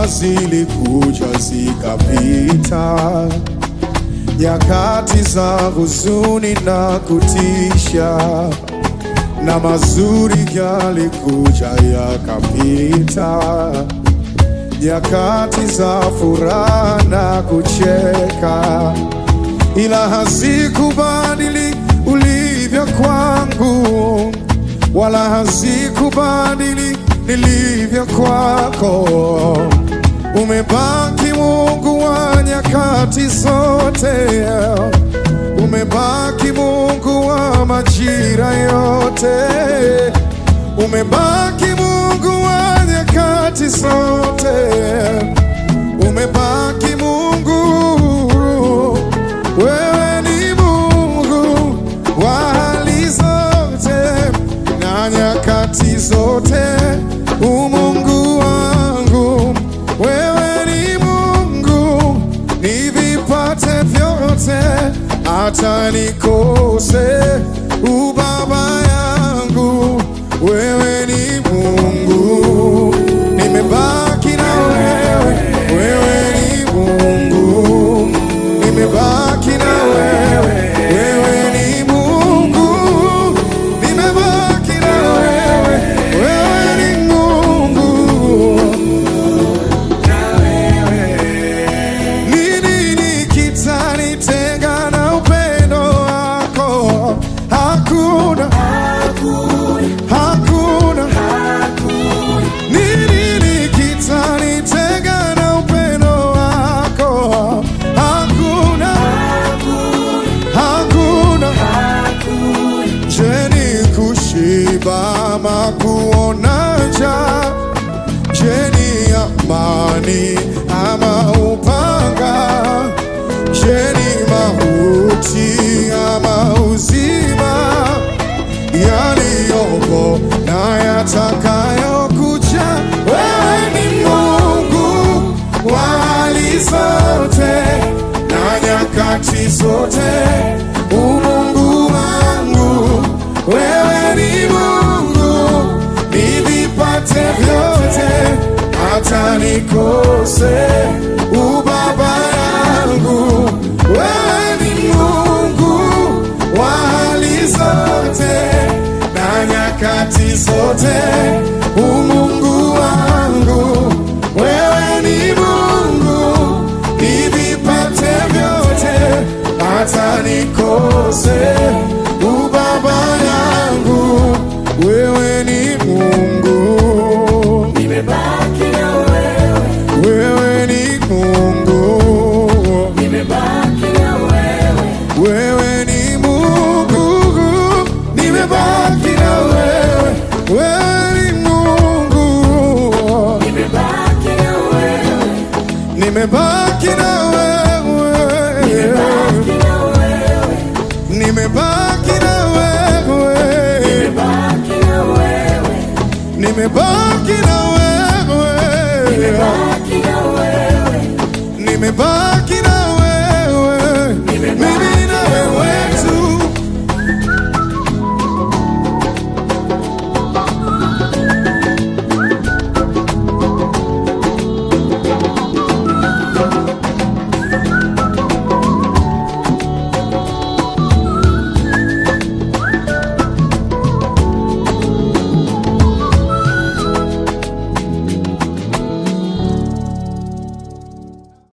Shida zilikuja zikapita, nyakati za huzuni na kutisha, na mazuri yalikuja yakapita, nyakati za furaha na kucheka, ila hazikubadili ulivyo kwangu, wala hazikubadili nilivyo kwako. Umebaki Mungu wa nyakati zote, umebaki Mungu wa majira yote, umebaki Mungu wa nyakati zote, umebaki Mungu, wewe ni Mungu wa hali zote na nyakati zote, umungu wangu, wewe ni Mungu, nivipate vyote, hata nikose ubaba yangu, wewe ni Mungu, nimebaki na wewe, wewe ni Mungu, nimebaki na wewe, wewe ni Mungu, nimebaki na wewe, wewe ni Mungu. Nini nikitanitenga na upendo wako? Hakuna, hakuna. Nini nikitanitenga na upendo wako? Hakuna, hakuna. Je, ni kushiba ama kuona njaa? Je, ni amani ama upanga? Je, ni mauti ama uzima? Yaliyopo na yatakayokuja, wewe ni Mungu wa hali zote na nyakati zote, umungu wangu, wewe ni Mungu, nivipate vyote, hata nikose ubaba yangu, wewe ni Mungu wa hali zote na nyakati zote, umungu wangu, wewe ni Mungu, nivipate vyote, hata nikose ubaba yangu, wewe ni Mungu, Nimebaki na wewe, wewe ni Mungu, nimebaki na wewe, wewe ni Mungu, nimebaki na wewe, wewe ni Mungu. nimebaki na wewe, Nimebaki na wewe, nimebaki na wewe, nimebaki na wewe, nimebaki na wewe, nimebaki na